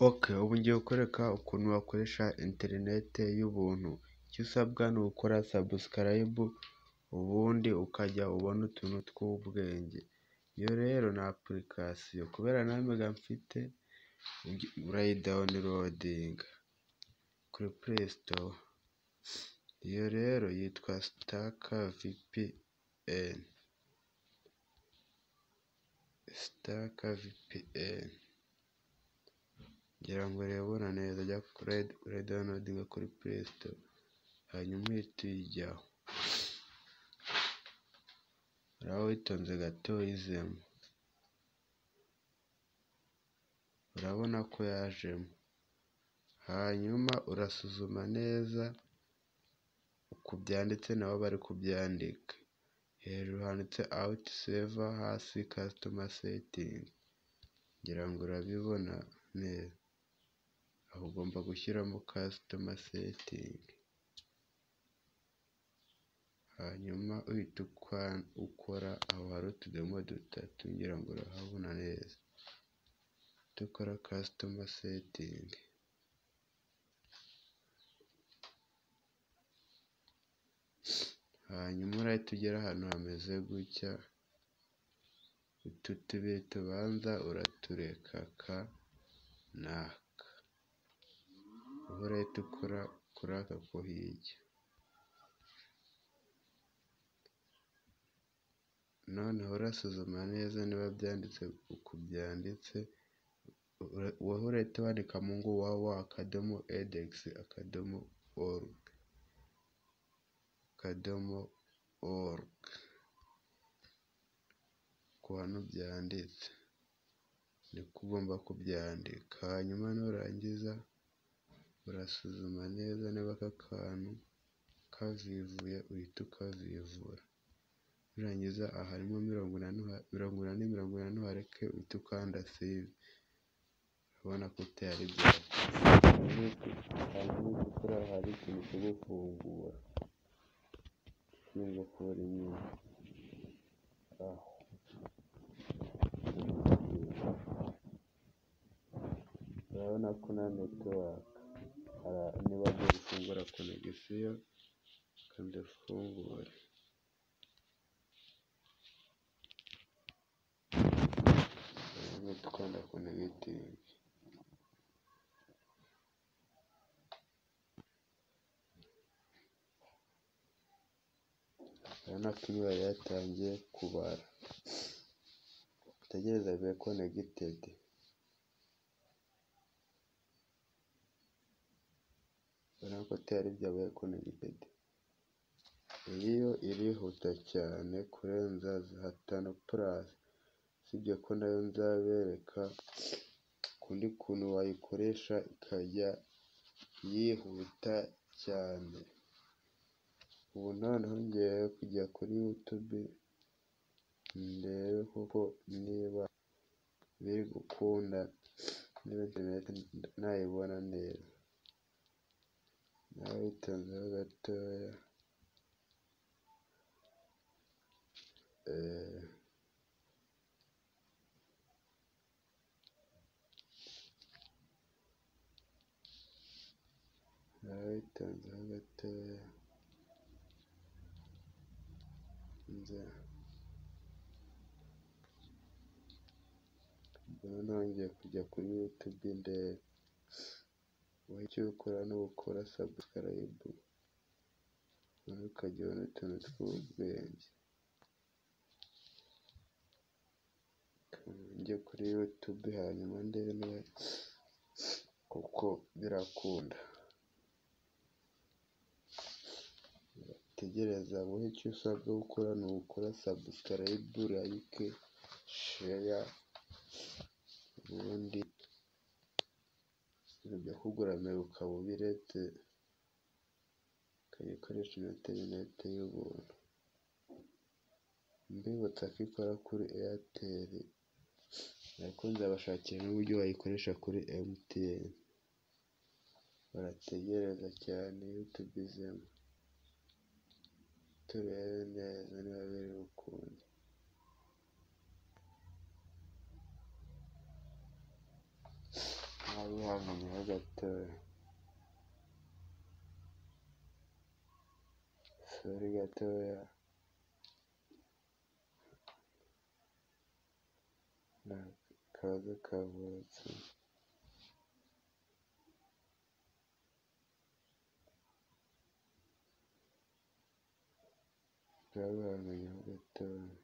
Ok ubu ngiye kukwereka ukuntu wakoresha interinete y'ubuntu, icyo usabwa ni ugukora sabusikarayibu ubundi ukajya ubona utuntu tw'ubwenge, iyo rero ni apulikasiyo kubera nanjye mfite urayidawunirodinga kuri puleyi sitowa, iyo rero yitwa sitaka vipiyeni, sitaka vipiyeni ngira ngo urayibona neza jya urayidawunirodinga kuri puleyi sitowa hanyuma uhite uyijyaho, uraba witonze gato uyizemo, urabona ko yajemo, hanyuma urasuzuma neza uku byanditse nabo bari kubyandika, hejuru handitse awuti seva hasi kasitoma setingi, ngira ngo urabibona neza, aho ugomba gushyiramo kasitoma setingi, hanyuma uhita ukora aho hari utudomo dutatu ngira ngo urahabona neza, uhite ukora kasitoma setingi. Hanyuma urahita ugera ahantu hameze gutya, utu tubiri tubanza uratureka aka n'aka, ubu urahita ukora kuri aka ko hirya, noneho urasuzuma neza niba byanditse uku byanditse, wowe urahita wandikamo ngo wawa akadomo edekisi akadomo oruge, akadomo oruge, uku hano byanditse niko ugomba kubyandika, hanyuma nurangiza urasuzuma neza niba aka kantu kavivuye uhita ukavivura, nurangiza aharimo mirongo inani mirongo inani uhareke uhite ukanda save, urabona ko utari bwakore, hari ikintu kigufungura kingukura inyuma aho. Urabona ko na netiwaka niba agiye gufungura konegisiyo kandi ifungure. Uhite ukanda konegitingi. Urabona ko imibare yatangiye kubara, utegereze abe konegitedi. Urabona ko atari byabaye konegitedi, iyi yo irihuta cyane kurenza gatanu purasi, usibye ko nayo nzabereka ukundi kuntu wayikoresha ikajya yihuta cyane. Ubu noneho ngiye kujya kuri yutube ndebe koko niba biri gukunda, niba interineti nayibona neza. Nawe witonzeho gatoya, nawe witonzeho gatoya. Noneho ngiye kujya kuri yutube ndebe, wowe icyo ukora ni ugukora sabusikarayibu, noneho ukajya ubona utuntu tw'ubwenge. Njye kuri yutube hanyuma ndebe niba koko birakunda, tegereza wowe icyo usabwa gukora ni ugukora sabusikarayibu, layike, sheya, ubundi ibintu byakugoramira ukaba ubiretse, ukajya ukoresha ino interineti y'ubuntu. Mbibutsa ko ikora kuri eyateri, ariko nzabashakira n'uburyo wayikoresha kuri emutiyeni, barategereza cyane yutube izemo, turebe neza niba biri bukunde. bihanganyeho gatoya. Sorry gatoya. Ni akaza kavutse. Babihanganyeho gatoya.